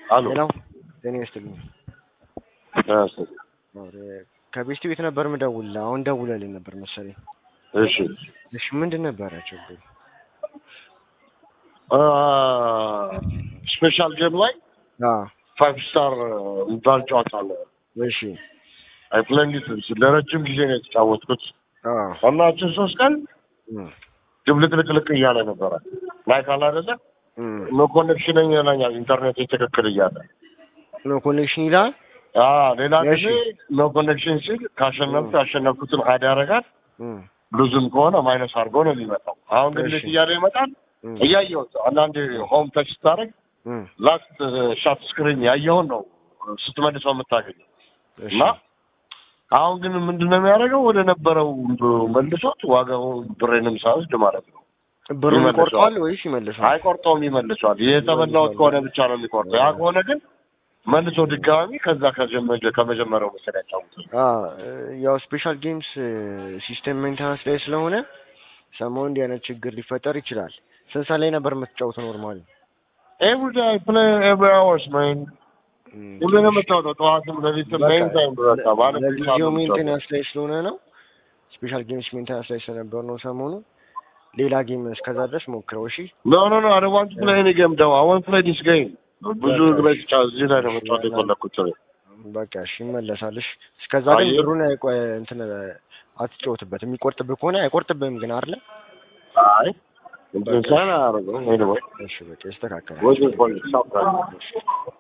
አሉ ሌላው ጤና ይስጥልኝ። ከቤስት ቤት ነበር ምደውልልህ። አሁን ደውለልኝ ነበር መሰለኝ። እሺ እሺ ምንድን ነበረ ችግሩ? ስፔሻል ጌም ላይ አዎ ፋይቭ ስታር የሚባል ጨዋታ አለ። እሺ አይ ፕሌይንግ ለረጅም ጊዜ ነው የተጫወትኩት አዎ እና እችን ሶስት ቀን እም፣ ድብልቅልቅልቅ እያለ ነበረ ላይ ካለ አይደለ እም። ኖ ኮኔክሽን ይለኛል ኢንተርኔት ትክክል እያለ ኖ ኮኔክሽን ይላል። አዎ ሌላ እሺ። ጊዜ ኖ ኮኔክሽን ሲል ካሸነፍኩ ያሸነፍኩትን ሀድ ያደርጋል እም፣ ብዙም ከሆነ ማይነስ አድርጎ ነው የሚመጣው አሁን ግን እሺ። እንዴት እያለ ይመጣል እም፣ እያየሁት አንዳንዴ ሆም ተች ስታደርግ እም። ላስት ሻት ስክሪን ያየውን ነው ስትመልሰው የምታገኘው እሺ እና አሁን ግን ምንድን ነው የሚያደርገው ወደ ነበረው መልሶት ዋጋው ብሬንም ሳይወስድ ማለት ነው ብሩን ይመልሰዋል። ይቆርጠዋል ወይስ ይመልሳል? አይቆርጠውም ይመልሷል የተበላሁት ከሆነ ብቻ ነው የሚቆርጠው ያ ከሆነ ግን መልሶ ድጋሚ ከዛ ከጀመ- ከመጀመሪያው መሰል ያጫውታል አ ያው ስፔሻል ጌምስ ሲስተም ሜንቴናንስ ላይ ስለሆነ ሰሞኑን እንዲህ አይነት ችግር ሊፈጠር ይችላል። ስንት ሰዓት ላይ ነበር የምትጫወተው ኖርማሊ? ኤቭሪ ዳይ ፕሌይ ኤቭሪ አወርስ ማን ሁሉንም የምታወጣው ጠዋትም ሌሊትም ሜን ታይም በቃ ማለት ለጊዜው ሜንቴናንስ ላይ ስለሆነ ነው። ስፔሻል ጌምስ ሜንቴናንስ ላይ ስለነበር ነው ሰሞኑ። ሌላ ጌም እስከዛ ድረስ ሞክረው እሺ። ኖ ኖ ኖ አይ ዋንት ፕሌይ ኤኒ ጌም ደው አይ ዋንት ፕሌይ ዲስ ጌም ብዙ ግሬ እዚህ ላይ ነው መጫወት የፈለኩት በቃ እሺ ይመለሳልሽ። እስከዛ ግን አየህ? ብሩን አይቆ እንትን አትጫወትበት። የሚቆርጥብህ ከሆነ አይቆርጥብህም ግን አይደለ? አይ እንትን ሳይሆን አያደርገውም ኤኒዌይ እሺ በቃ ይስተካከላል። ወይስ ፖሊስ